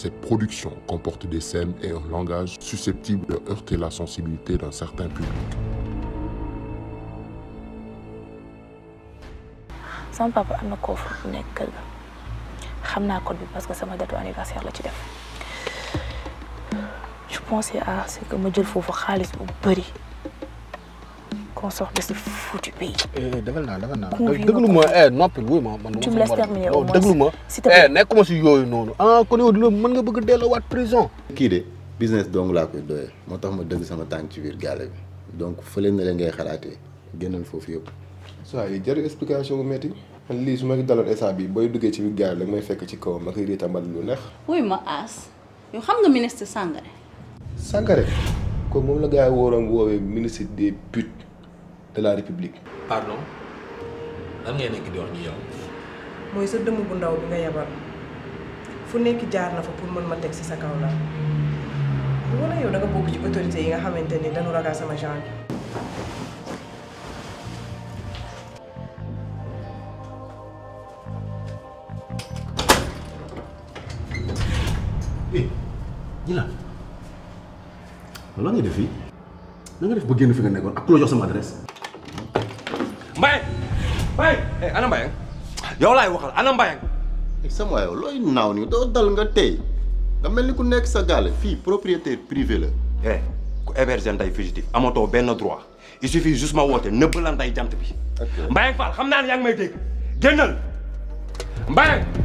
Cette production comporte des scènes et un langage susceptible de heurter la sensibilité d'un certain public. sama papa am na coffre bu nekk kër ga xam naa code bi parce que sama date anniversaire la ci def je pensais à ce que ma jël foofu xaalis bu bëri qu'on sorte de ce foutu pays. defal naa defal naa Convié déglu ma eh noppi wuy ma man. Tu me laisses terminer au moins, déglu ma s'il te plaît. eh nekkuma si yooyu noonu ah kon yow di la mën nga bëgg a delloowaat prison. kii de business dong laa koy doyee moo tax ma dëgg sama tànk ci biir gaale bi donc fële na leen ngay xalaatee génnal foofu yëpp. saa yi jarul explication bu métti man lii su ma daloon instant bi booy duggee ci biir gaal rek may fekk ci kawam ma koy riitamal lu neex. wuy ma aas yow xam nga ministre Sangaré Sangaré kooku moom la gars yi waroon woowee ministre des putes de la république. pardon lan ngay nekk di wax ni yow. mooy sa dëmm bu ndaw bi nga yabal fu nekk jaar na fa pour mën ma teg ci sa kaw la wala yow da nga bokk ci autorité yi nga xamante ni dañu ragal sama genre bi eh ñi la lan nga def fii na nga def ba génn fi nga nekkoon ak ku la jox sama adresse. Mbaye Mbaye eh ana Mbaye yow laay waxal ana Mbaye sama yow looy naaw nii doo dal nga tey nga mel ni ku nekk sa gaale fii propriétaire privé la. eh ku héberger nday fugitif amatoo benn droit il suffit juste ma woote nëbb la nday jant bi Mbaye Fall xam naa ne yaa ngi may dégg génnal Mbaye